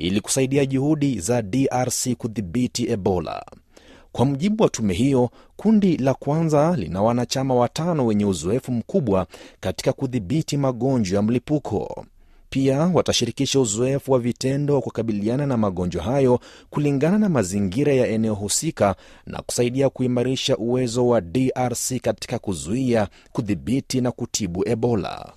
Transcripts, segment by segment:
ili kusaidia juhudi za DRC kudhibiti Ebola. Kwa mujibu wa tume hiyo, kundi la kwanza lina wanachama watano wenye uzoefu mkubwa katika kudhibiti magonjwa ya mlipuko. Pia watashirikisha uzoefu wa vitendo wa kukabiliana na magonjwa hayo kulingana na mazingira ya eneo husika na kusaidia kuimarisha uwezo wa DRC katika kuzuia, kudhibiti na kutibu Ebola.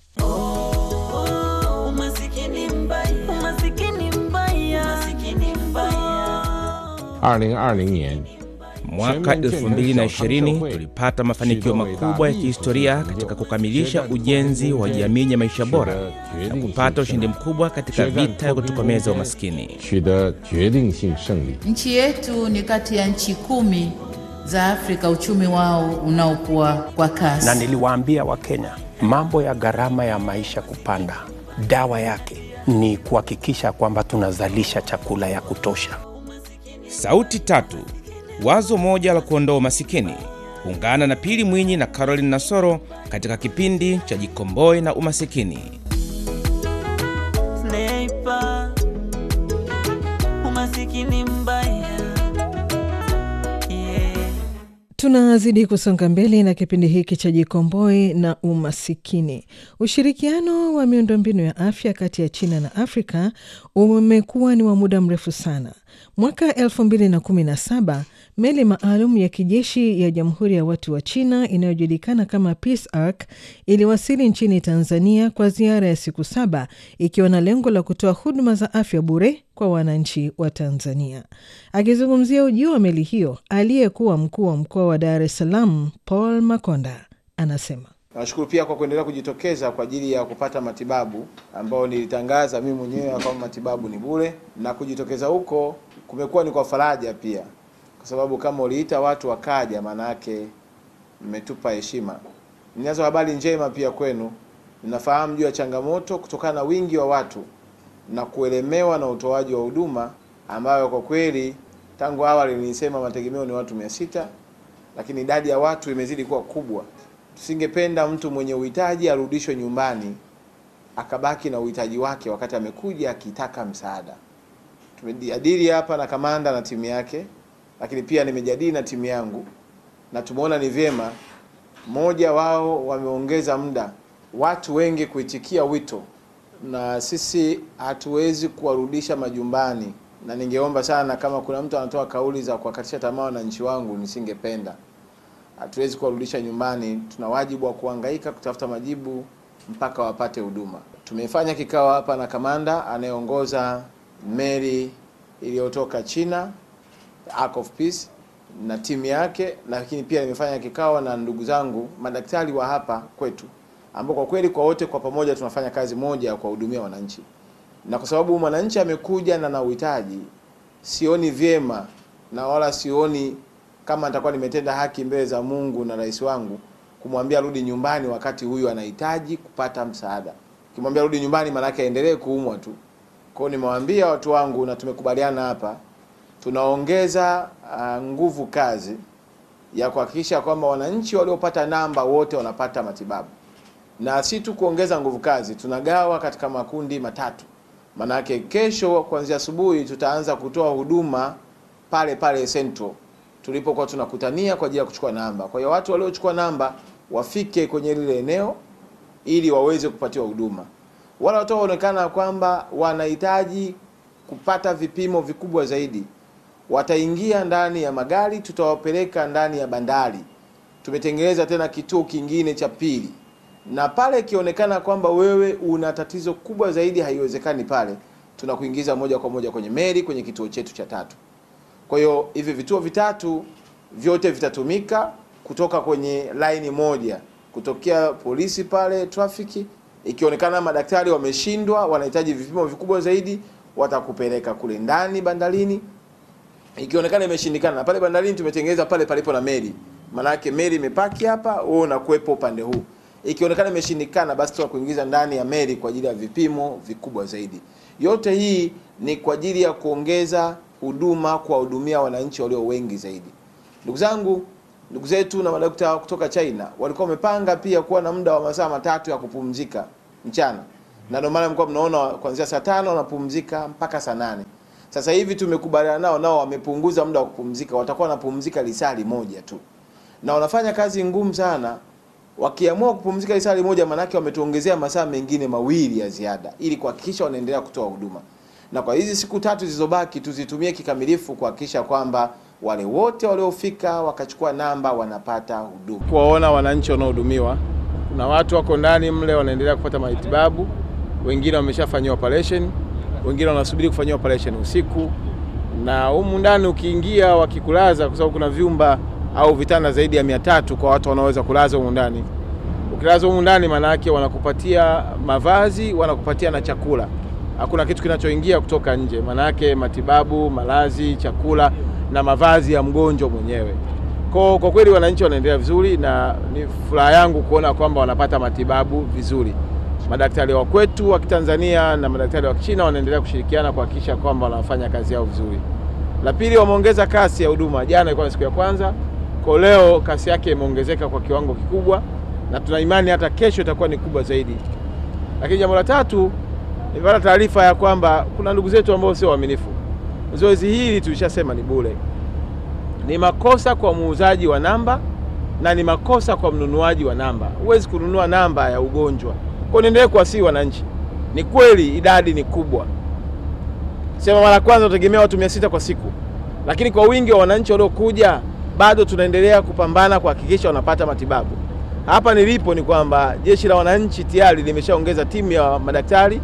Umasikini mbaya, umasikini mbaya, umasikini mbaya. 二零二零年 Mwaka 2020 tulipata mafanikio makubwa ya kihistoria katika kukamilisha ujenzi wa jamii yenye maisha bora na kupata ushindi mkubwa katika vita ya kutokomeza umaskini. 取得决定性胜利。 Nchi yetu ni kati ya nchi kumi za Afrika uchumi wao unaokuwa kwa kasi. na niliwaambia Wakenya mambo ya gharama ya maisha kupanda, dawa yake ni kuhakikisha kwamba tunazalisha chakula ya kutosha. Sauti tatu, wazo moja la kuondoa umasikini. Ungana na Pili Mwinyi na Caroline Nasoro katika kipindi cha Jikomboe na Umasikini. Sniper. Umasikini mbaya. Yeah. Tunazidi kusonga mbele na kipindi hiki cha Jikomboe na Umasikini. Ushirikiano wa miundombinu ya afya kati ya China na Afrika umekuwa ni wa muda mrefu sana. Mwaka 2017 meli maalum ya kijeshi ya Jamhuri ya Watu wa China inayojulikana kama Peace Ark iliwasili nchini Tanzania kwa ziara ya siku saba ikiwa na lengo la kutoa huduma za afya bure kwa wananchi wa Tanzania. Akizungumzia ujio wa meli hiyo, aliyekuwa mkuu wa mkoa wa Dar es Salaam Paul Makonda anasema Nashukuru pia kwa kuendelea kujitokeza kwa ajili ya kupata matibabu ambayo nilitangaza mimi mwenyewe kwamba matibabu ni bure, na kujitokeza huko kumekuwa ni kwa faraja pia, kwa sababu kama uliita watu wakaja, maana yake mmetupa heshima. Ninazo habari njema pia kwenu. Ninafahamu juu ya changamoto kutokana na wingi wa watu na kuelemewa na utoaji wa huduma ambayo kwa kweli tangu awali nilisema mategemeo ni watu mia sita lakini idadi ya watu imezidi kuwa kubwa. Tusingependa mtu mwenye uhitaji arudishwe nyumbani akabaki na uhitaji wake wakati amekuja akitaka msaada. Tumejadili hapa na kamanda na timu yake, lakini pia nimejadili na timu yangu na tumeona ni vyema, moja wao wameongeza muda watu wengi kuitikia wito, na sisi hatuwezi kuwarudisha majumbani, na ningeomba sana kama kuna mtu anatoa kauli za kuwakatisha tamaa wananchi wangu, nisingependa hatuwezi kuwarudisha nyumbani. Tuna wajibu wa kuhangaika kutafuta majibu mpaka wapate huduma. Tumefanya kikao hapa na kamanda anayeongoza meli iliyotoka China Ark of Peace na timu yake, lakini pia nimefanya kikao na ndugu zangu madaktari wa hapa kwetu, ambao kwa kweli kwa wote kwa pamoja tunafanya kazi moja ya kuwahudumia wananchi, na kwa sababu mwananchi amekuja na na uhitaji, sioni vyema na wala sioni kama nitakuwa nimetenda haki mbele za Mungu na rais wangu kumwambia rudi nyumbani wakati huyu anahitaji kupata msaada. Kimwambia rudi nyumbani, maana yake aendelee kuumwa tu. Kwa hiyo nimewaambia watu wangu na tumekubaliana hapa, tunaongeza uh, nguvu kazi ya kuhakikisha kwamba wananchi waliopata namba wote wanapata matibabu, na si tu kuongeza nguvu kazi, tunagawa katika makundi matatu. Maanake kesho kuanzia asubuhi tutaanza kutoa huduma pale pale Central tulipokuwa tunakutania kwa ajili ya kuchukua namba. Kwa hiyo watu waliochukua namba wafike kwenye lile eneo ili waweze kupatiwa huduma. Wale watu waonekana kwamba wanahitaji kupata vipimo vikubwa zaidi, wataingia ndani ya magari, tutawapeleka ndani ya bandari. Tumetengeneza tena kituo kingine cha pili, na pale ikionekana kwamba wewe una tatizo kubwa zaidi, haiwezekani pale, tunakuingiza moja kwa moja kwenye meli, kwenye kituo chetu cha tatu. Kwa hiyo hivi vituo vitatu vyote vitatumika kutoka kwenye laini moja, kutokea polisi pale trafiki. Ikionekana madaktari wameshindwa, wanahitaji vipimo vikubwa zaidi, watakupeleka kule ndani bandarini. Ikionekana imeshindikana, na pale bandarini tumetengeneza pale palipo na meli, maanake meli imepaki hapa, wewe unakuwepo upande huu. Ikionekana imeshindikana, basi tunakuingiza ndani ya meli kwa ajili ya vipimo vikubwa zaidi. Yote hii ni kwa ajili ya kuongeza huduma kuwahudumia wananchi walio wengi zaidi. Ndugu zangu, ndugu zetu na madokta kutoka China walikuwa wamepanga pia kuwa na muda wa masaa matatu ya kupumzika mchana, na ndio maana mlikuwa mnaona kuanzia saa tano wanapumzika mpaka saa nane. Sasa hivi tumekubaliana nao, nao wamepunguza muda wa kupumzika, watakuwa wanapumzika lisali moja tu, na wanafanya kazi ngumu sana. Wakiamua kupumzika lisali moja, maanake wametuongezea masaa mengine mawili ya ziada, ili kuhakikisha wanaendelea kutoa huduma. Na kwa hizi siku tatu zilizobaki tuzitumie kikamilifu kuhakikisha kwamba wale wote waliofika wakachukua namba wanapata huduma. kuwaona wananchi wanaohudumiwa. Kuna watu wako ndani mle wanaendelea kupata matibabu, wengine wameshafanyiwa operation, wengine wanasubiri kufanyiwa operation usiku, na humu ndani ukiingia wakikulaza, kwa sababu kuna vyumba au vitanda zaidi ya mia tatu kwa watu wanaoweza kulaza humu ndani. Ukilaza humu ndani, maana yake wanakupatia mavazi, wanakupatia na chakula. Hakuna kitu kinachoingia kutoka nje, maana yake matibabu, malazi, chakula na mavazi ya mgonjwa mwenyewe. Kwa, kwa kweli wananchi wanaendelea vizuri na ni furaha yangu kuona kwamba wanapata matibabu vizuri. Madaktari wa kwetu wa Kitanzania na madaktari wa Kichina wanaendelea kushirikiana kuhakikisha kwamba wanafanya kazi yao vizuri. La pili, wameongeza kasi ya huduma. Jana ilikuwa ni siku ya kwanza, kwa leo kasi yake imeongezeka kwa kiwango kikubwa, na tuna imani hata kesho itakuwa ni kubwa zaidi. Lakini jambo la tatu, nilipata taarifa ya kwamba kuna ndugu zetu ambao sio waaminifu. Zoezi hili tulishasema ni bure ni makosa kwa muuzaji wa namba na ni makosa kwa mnunuaji wa namba. Huwezi kununua namba ya ugonjwa. Kwa niendelee kuwasihi wananchi, ni kweli idadi ni kubwa, sema mara kwanza tutegemea watu mia sita kwa siku, lakini kwa wingi wa wananchi waliokuja bado tunaendelea kupambana kuhakikisha wanapata matibabu. Hapa nilipo ni kwamba jeshi la wananchi tayari limeshaongeza timu ya madaktari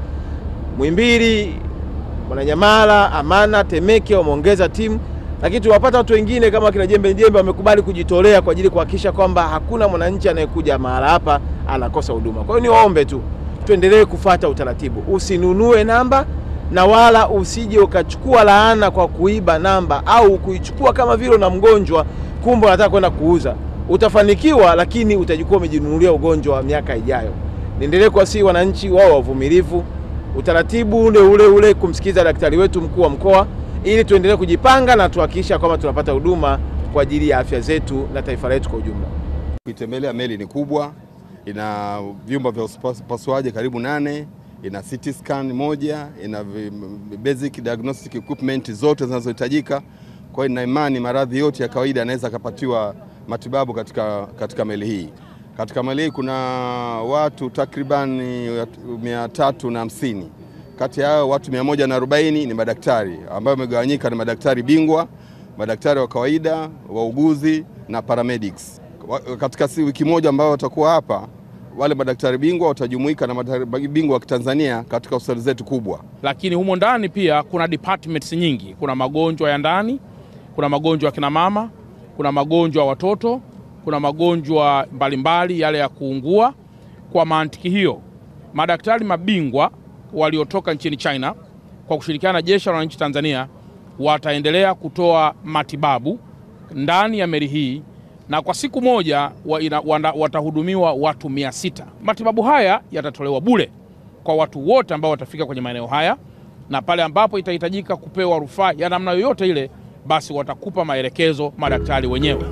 Mwimbili, Mwananyamala, Amana, Temeke wameongeza timu lakini tuwapata watu wengine kama kina Jembe Jembe wamekubali kujitolea kwa ajili kuhakikisha kwamba hakuna mwananchi anayekuja mahala hapa anakosa huduma. Kwa hiyo niwaombe tu tuendelee kufata utaratibu, usinunue namba na wala usije ukachukua laana kwa kuiba namba au kuichukua kama vile na mgonjwa, kumbe unataka kwenda kuuza. Utafanikiwa, lakini utajikuwa umejinunulia ugonjwa wa miaka ijayo. Niendelee kuwasihi wananchi wao wavumilivu, utaratibu ule ule ule, kumsikiza daktari wetu mkuu wa mkoa ili tuendelee kujipanga na tuhakikisha kwamba tunapata huduma kwa ajili ya afya zetu na taifa letu kwa ujumla. Kuitembelea meli ni kubwa, ina vyumba vya upasuaji karibu nane, ina CT scan moja, ina basic diagnostic equipment zote zinazohitajika. Kwa hiyo nina imani maradhi yote ya kawaida yanaweza akapatiwa matibabu katika, katika meli hii. Katika meli hii kuna watu takribani mia tatu na hamsini kati ya hao watu 140 ni madaktari ambao wamegawanyika ni madaktari bingwa, madaktari wa kawaida, wauguzi na paramedics. Katika si wiki moja ambao watakuwa hapa, wale madaktari bingwa watajumuika na madaktari bingwa wa Kitanzania katika hospitali zetu kubwa. Lakini humo ndani pia kuna departments nyingi. Kuna magonjwa ya ndani, kuna magonjwa ya kina mama, kuna magonjwa ya watoto, kuna magonjwa mbalimbali yale ya kuungua. Kwa mantiki hiyo, madaktari mabingwa waliotoka nchini China kwa kushirikiana na jeshi la wananchi Tanzania wataendelea kutoa matibabu ndani ya meli hii na kwa siku moja wa ina, wanda, watahudumiwa watu mia sita. Matibabu haya yatatolewa bure kwa watu wote ambao watafika kwenye maeneo haya, na pale ambapo itahitajika kupewa rufaa ya namna yoyote ile, basi watakupa maelekezo madaktari wenyewe.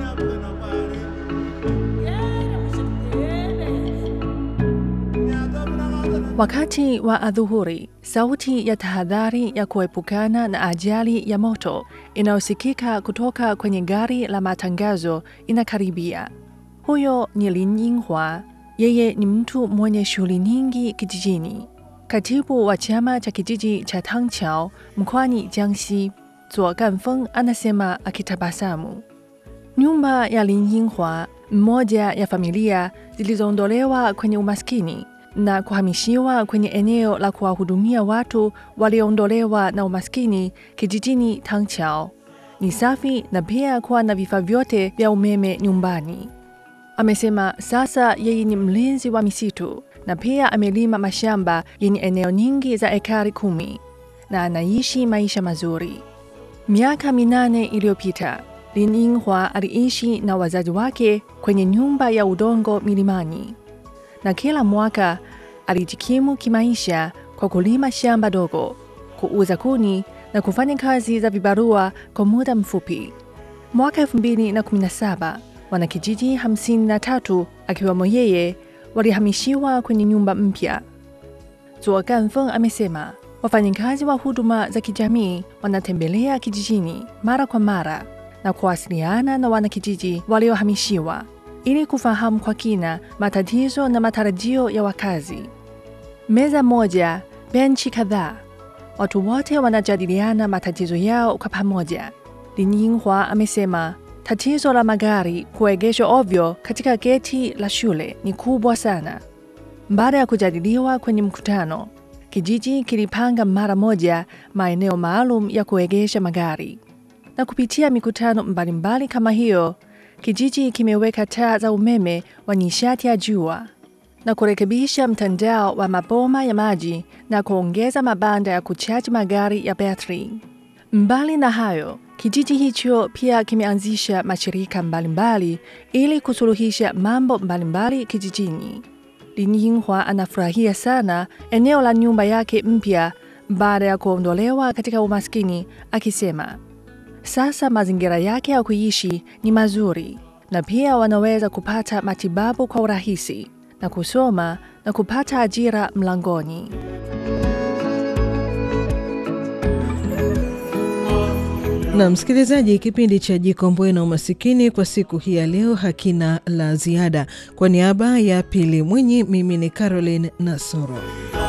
Wakati wa adhuhuri, sauti ya tahadhari ya kuepukana na ajali ya moto inayosikika kutoka kwenye gari la matangazo inakaribia. Huyo ni Lin Yinghua. Yeye ni mtu mwenye shughuli nyingi kijijini, katibu wa chama cha kijiji cha Tangqiao mkoani Jiangxi. Zuo Ganfeng anasema akitabasamu. Nyumba ya Lin Yinghua, mmoja ya familia zilizoondolewa kwenye umaskini na kuhamishiwa kwenye eneo la kuwahudumia watu walioondolewa na umaskini kijijini Tangqiao. Ni safi na pia kuwa na vifaa vyote vya umeme nyumbani. Amesema sasa yeye ni mlinzi wa misitu na pia amelima mashamba yenye eneo nyingi za ekari kumi na anaishi maisha mazuri. Miaka minane iliyopita, Lin Yinghua aliishi na wazazi wake kwenye nyumba ya udongo milimani na kila mwaka alijikimu kimaisha kwa kulima shamba dogo, kuuza kuni na kufanya kazi za vibarua kwa muda mfupi. Mwaka 2017 wanakijiji 53 akiwemo yeye walihamishiwa kwenye nyumba mpya. Zuo Ganfeng amesema wafanyikazi wa huduma za kijamii wanatembelea kijijini mara kwa mara na kuwasiliana na wanakijiji waliohamishiwa ili kufahamu kwa kina matatizo na matarajio ya wakazi. Meza moja, benchi kadhaa, watu wote wanajadiliana matatizo yao kwa pamoja. Lin Yinghua amesema tatizo la magari kuegeshwa ovyo katika geti la shule ni kubwa sana. Baada ya kujadiliwa kwenye mkutano, kijiji kilipanga mara moja maeneo maalum ya kuegesha magari, na kupitia mikutano mbalimbali kama hiyo, kijiji kimeweka taa za umeme wa nishati ya jua na kurekebisha mtandao wa maboma ya maji na kuongeza mabanda ya kuchaji magari ya betri. Mbali na hayo, kijiji hicho pia kimeanzisha mashirika mbalimbali ili kusuluhisha mambo mbalimbali kijijini. Lin Yinghua anafurahia sana eneo la nyumba yake mpya baada ya kuondolewa katika umaskini, akisema sasa mazingira yake ya kuishi ni mazuri na pia wanaweza kupata matibabu kwa urahisi na kusoma na kupata ajira mlangoni. Na msikilizaji, kipindi cha Jikomboe na Umasikini kwa siku hii ya leo hakina la ziada. Kwa niaba ya Pili Mwinyi, mimi ni Caroline Nasoro.